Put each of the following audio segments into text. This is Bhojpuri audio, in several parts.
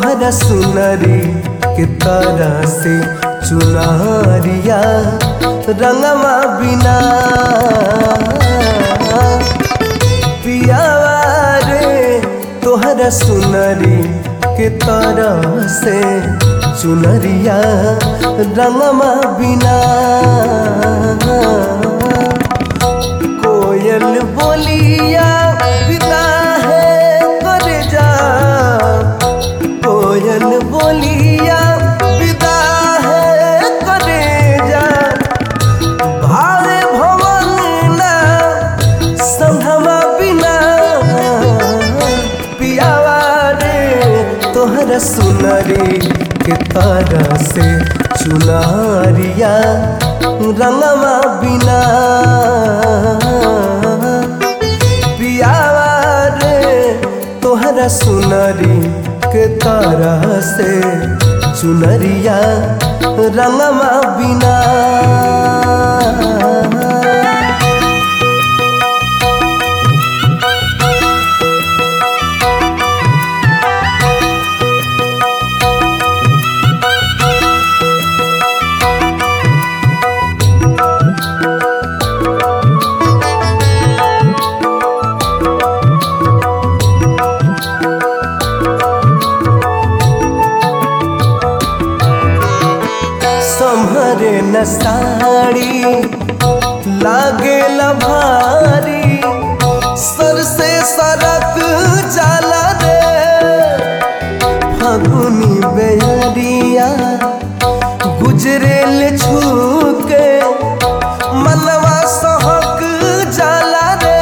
तोहरा सुनरी के तरह से चुनरिया रंगमा बिना पियावा रे तोहरा सुनरी के तरह से चुनरिया रंगमा बिना कोयल बोलिया पिता है कर जा कोयल बोलिया पिता है करे जा भावे भवन ना संभवा बिना पियावा रे तोहरा सुनरी के तरह से चुनरिया रंगमा बिना पियावा रे तोहरा सुनरी के तरह से चुनरिया रंगमा बिना संभरे न साड़ी लागे भारी सर से सरक जाला रे फगुनी बेरिया गुजरेल छूके मनवा सहक जाला रे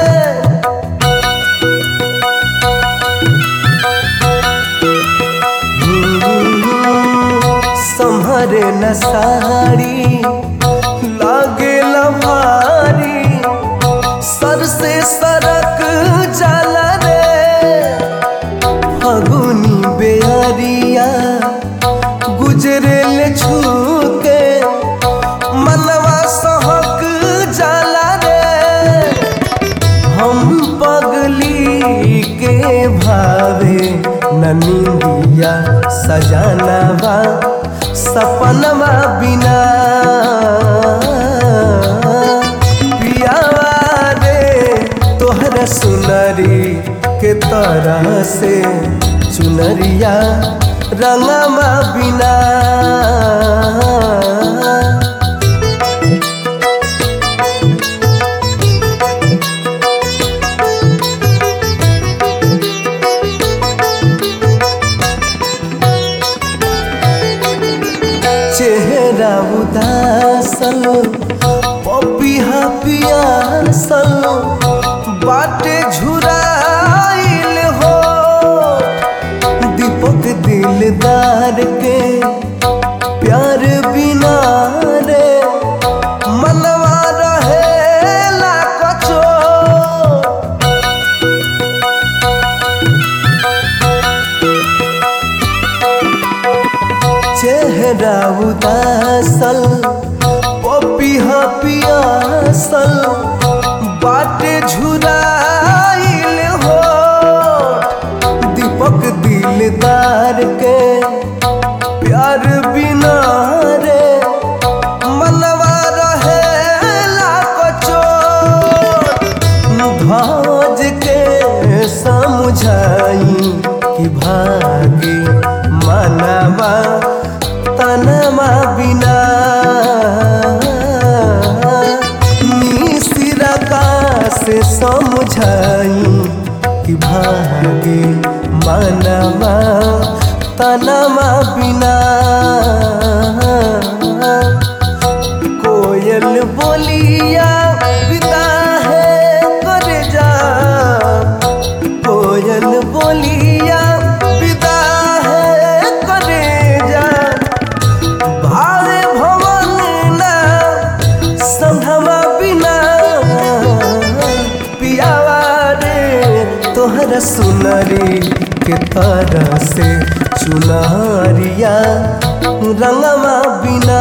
संभरे न साड़ी लागे भारी सर से सरक जाला रे फगुनी बेरिया गुजरेल छूके मनवा सहक जाला रे हम पगली के भावे ननिया सजानवा सपनवा बिना पियावा रे तोहरा सुनरी के तरह से चुनरिया रंगमा बिना चेहरा उदासल पपिहा पियासल बाटे झुराइल हो दीपक दिलदार के प्यार बिना रे मनवा रहेला कचो चेहरा उदासल पपिहा पियासल बाटे झुराइल हो दीपक दिलदार के प्यार बिना रे मनवा रहेला कचो ध्वज के समझाई कि भागे मनवा तनमा बिना मिश्रा का से समझाई कि भागे मनवा तनमा बिना कोयल बोलिया पिता है कर जा कोयल बोलिया पिता है करे जा भावे भवन ना संभवा बिना पियावा रे तोहरा सुनरी के तरह से चुनरिया रंगमा बिना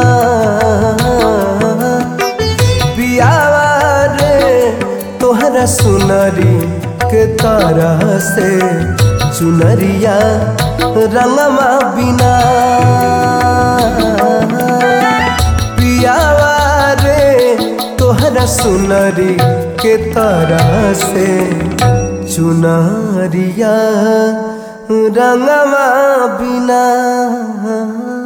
पियावा रे तोहरा सुनरी के तरह से चुनरिया रंगमा बिना पियावा रे तोहरा सुनरी के तरह से चुनरिया रंगमा बिना